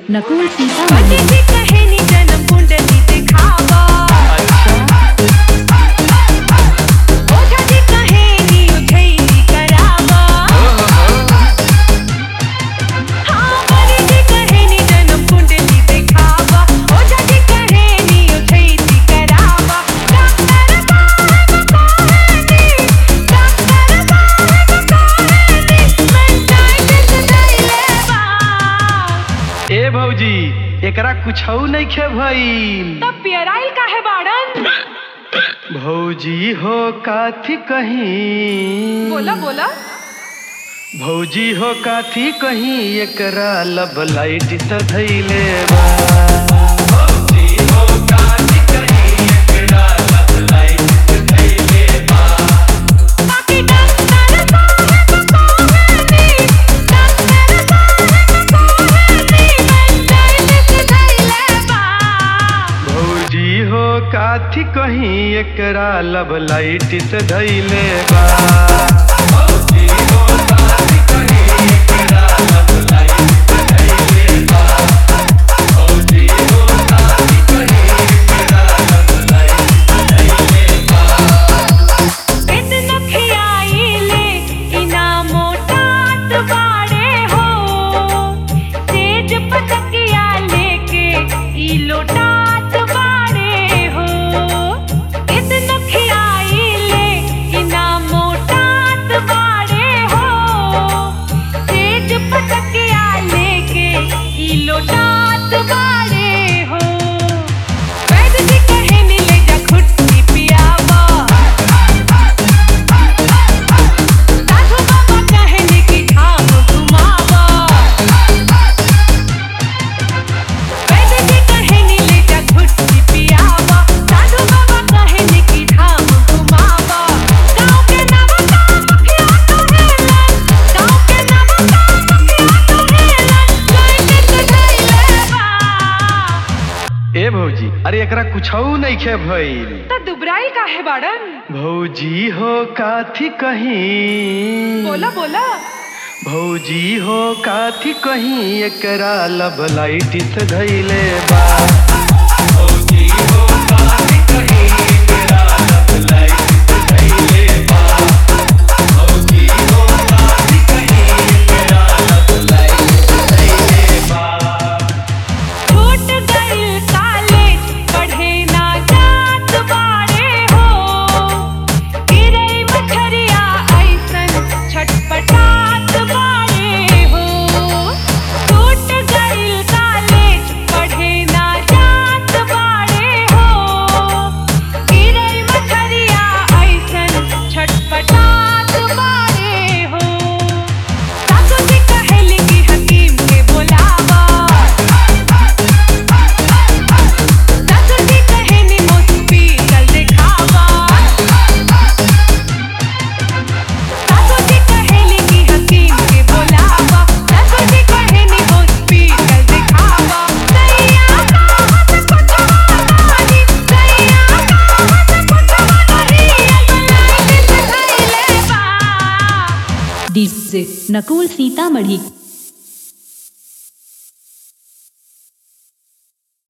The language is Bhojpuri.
नकुल सीता पतिची कहेनी जन्म कुंडली दिखावा ओझाची कहेनी उझैली करावा हाँ पतिची कहेनी जन्म कुंडली दिखावा ओझाची कहेनी उझैली करावा डॉक्टर साहब कहेनी डॉक्टर साहब कहेनी मैं डाइट दैले बा ए भौजी एकरा कुछौ नइखे भइल तब पियराइल काहे बाड़न भौजी हो काथी कहीं बोला बोला भौजी हो काथी कहीं एकरा लब लाइट से धैले बा बाकी डॉक्टर साहब कहेनी डॉक्टर साहब कहेनी मैं डाइट दैले बा भौजी हो काथी कहीं एकरा लब लाइट से धैले बा इतना खियाइले इना मोटात बाड़े हो तेज पतकिया लेके ई लोटात बाड़े हो इतना खियाइले इना मोटात बाड़े हो तेज पतकिया लेके ई लोटात बाड़े हो वैद्य जी कहे ले जा खुट्टी पियावा साधु बाबा कहने की धाम घुमावा वैद्य जी कहने ले जा घुट्टी पियावा साधु बाबा कहने की धाम घुमावा गाँव के नवा काम किया तो हेलन गाँव के नवा काम किया तो हेलन लाइट से धैले बा ए भौजी अरे एकरा कुछौ नइखे भइल त दुबराइल काहे बाड़न भौजी हो काथी कहीं बोला बोला भौजी हो काथी कहीं एकरा लब लाइट से धैले बा छूट गइल कॉलेज पढ़े ना जात बाड़े हो गिरे मछरिया ऐसन छटपटात बाड़े हो छूट गइल कॉलेज पढ़े ना जात बाड़े हो गिरे मछरिया ऐसन छटपटात बाड़े हो सासू जी कहेली कि हकीम के बोलावा सासू जी कहेनी हॉस्पिटल दिखावा सासू जी कहेली कि हकीम के बोलावा सासू जी कहेनी हॉस्पिटल दिखावा सैया कहत कुछ नहीं सैया कहत कुछ नहीं अगलाइट से धैले बा डिस्क नकुल सीतामढ़ी